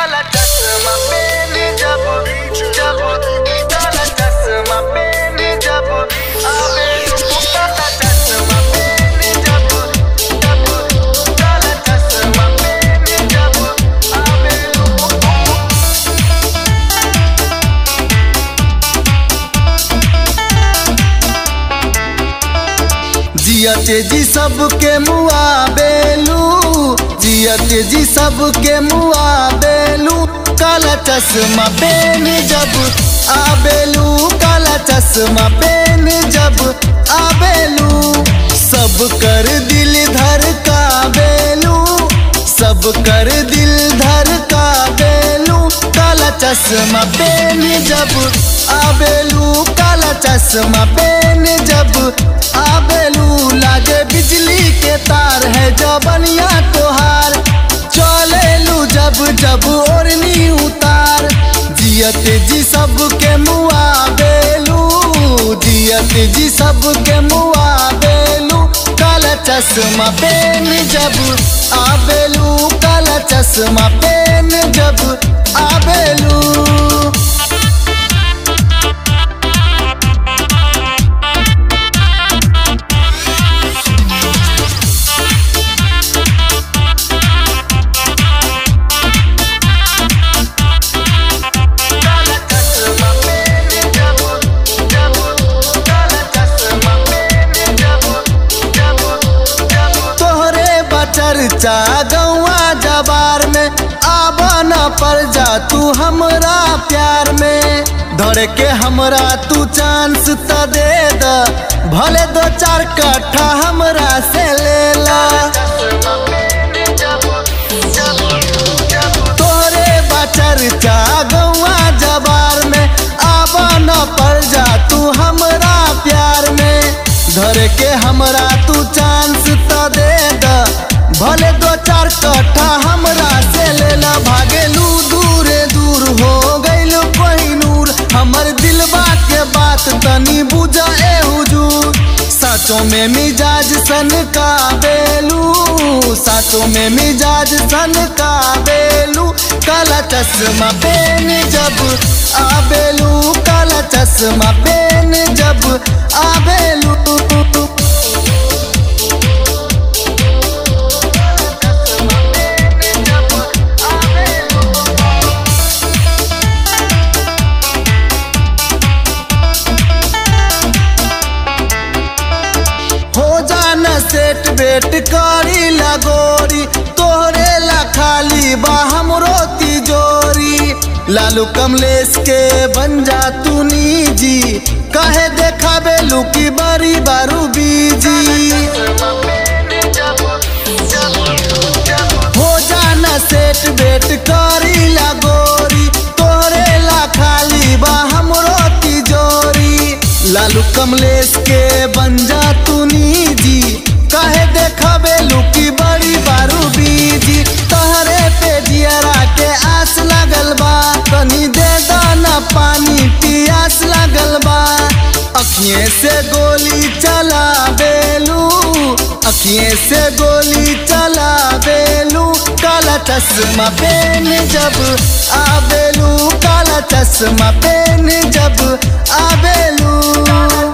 काला चश्मा पहने जब जब काला चश्मा पहने जब आवे काला चश्मा पहने जब जब काला चश्मा पहने जब आवे जियते जी सबके मुआ बेलू जियते जी सबके मुआ बेलू काला चश्मा पेन जब आबेलू काला चश्मा पेन जब आबेलू सब कर दिल धर का बेलू सब कर दिल धर का बेलू काला चश्मा पेन जब आबेलू काला चश्मा पेन जब आबेलू लागे बिजली के तार है जबनिया तोहार चलेलू जब जब ओढ़नी उतार जियत जी सबके मुआ बेलू जियत जी सबके मुआ बेलू काला चश्मा पेन जब आबेलू काला चश्मा पेन जब आबेलू काला चश्मा पहने जब जब काला चश्मा पहने जब जब जब तोहरे बचरचा गौआ जबार में आबा न पर जा तू हमरा प्यार में धर के हमरा तू चांस त दे द भले दो चार कट्ठा हमरा से ले ला चश्मा पहने जब जब जब तोरे बचरचा गौआ जबार में आबा न पर जा तू हमरा प्यार में धर के हमरा तू चांस त दे द भले दो चार कट्ठा हमरा से लेला भागेलू दूरे दूर हो गइल पहिनूर हमर दिलबा के बात तनी बुझा ए हुजूर साचों में मिजाज सन का बेलू साचों में मिजाज सन का बेलू काला चश्मा पेन जब आबेलू काला चश्मा पेन जब आबेलू हो जाना सेट बेट करी लगोरी तोहरे ला खाली बा हमरो तिजोरी लालू कमलेश के बन जा तू निजी कहे देखा बेलू की बड़ी बारू बीजी हो जाना सेट बेट करी लगोरी तोहरे ला खाली बा हमरो तिजोरी लालू कमलेश के बन जा तू निजी कहे देखबे लुकी बड़ी बारू बीजी तोहरे पे जियरा के आस लगल बा तनी दे दाना पानी पियास लगल बा अखिए से गोली चला बेलू अखिए से गोली चला बेलू काला चश्मा पेन जब आबेलू काला चश्मा पेन जब आबेलू